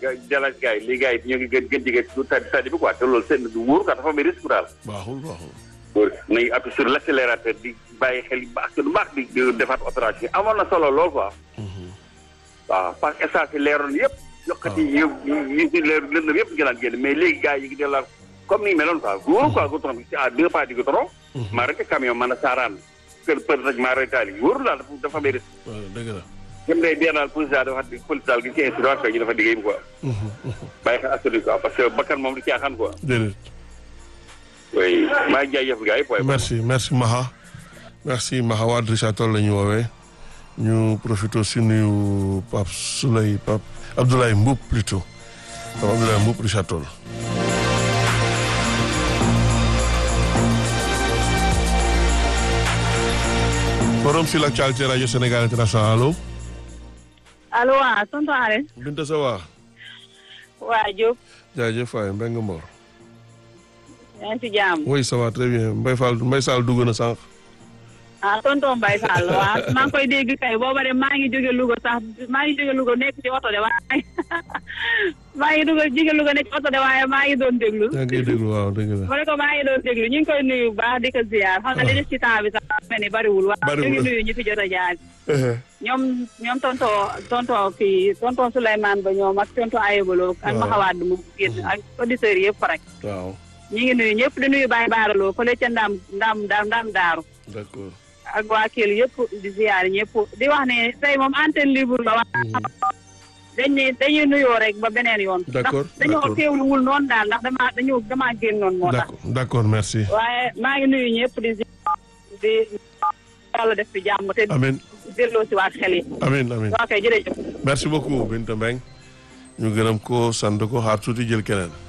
jalaaj gars yi lii gars yi ñoo ngi gën gën jege su tadi tadi bi quoi te loolu seen du wóor quoi dafa am risque daal. baaxul baaxul. wóor nañu appuyer sur l' accélérateur di bàyyi xel yu baax lu baax di di defaat opération amoon na solo lool quoi. waaw parce que essence yi leeroon yëpp. yokkati yi yi yi leer lëndëm yëpp ñu daan génn mais léegi gars yi ngi delluwaat comme ni meloon quoi wóor quoi goudron bi à deux pas du goudron. maa rek camion mën a saaraan kër për rek maa rek taal yi wóorul daal dafa dafa am risque. waaw dëgg la. ñoom day bien daal police daal dafa police daal gi ci instrument quoi ñu dafa liggéeyam quoi. bàyyi xel askan quoi parce que bakkan moom du caaxaan quoi. déedéet. oui maa ngi jaajëf gars yi quoi. merci merci Maha merci Maha waa Richard Toll la ñu woowee ñu profité si nuyu Pape Souley Pape Abdoulaye Mboup plutôt Pape Abdoulaye Mboup Richard Toll. forum sur l'actualité radio Sénégal international allo. allo waaw tonton Are. Binta sa waa. waa Diop. jaajëf waay Mbengue Mbor. yaa ngi ci jàmm. oui ça va très bien Mbaye Fall Mbaye Sall dugg na sànq. ah tonton Mbaye Sall waaw maa ngi koy dégg kay booba de maa ngi jóge Louga sax maa ngi jóge Louga nekk ci oto de waaye maa ngi dugg jóge Louga nekk ci oto de waaye maa ngi doon déglu. yaa ngi koy déglu waaw dëgg la. ma ne ko maa ngi doon déglu ñu ngi koy nuyu bu baax di ko ziar xam nga li des ci temps bi sax mel ni bariwul. waaw ñu Bariwul. ngi nuyu ñu fi jot a jaar. ñoom ñoom tonton tonton kii tonton Souleymane ba ñoom ak tonton Ayebalo ak Waaw. Maxawaad mu génn ak auditeurs yëpp rek. waaw ñu ngi nuyu ñëpp di nuyu Baye Baaraloo fële ca Ndam Ndam Ndam Ndam Daaru. d'accord. ak waa Kell yëpp di ziar ñëpp di wax ne tey moom antenne libre la waa dañ ne dañuy nuyoo rek ba beneen yoon. D'accord, ndax dañoo d'accord. teewluwul noonu daal ndax damaa dañoo damaa génnoon moo tax. d'accord d'accord merci. waaye maa ngi nuyu ñëpp di ziar di yàlla def fi jàmm te amiin delloo si waat xel yi. amiin amiin. ok jërëjëf. merci beaucoup Binta Mbengue ñu gërëm ko sant ko xaar tuuti jël keneen.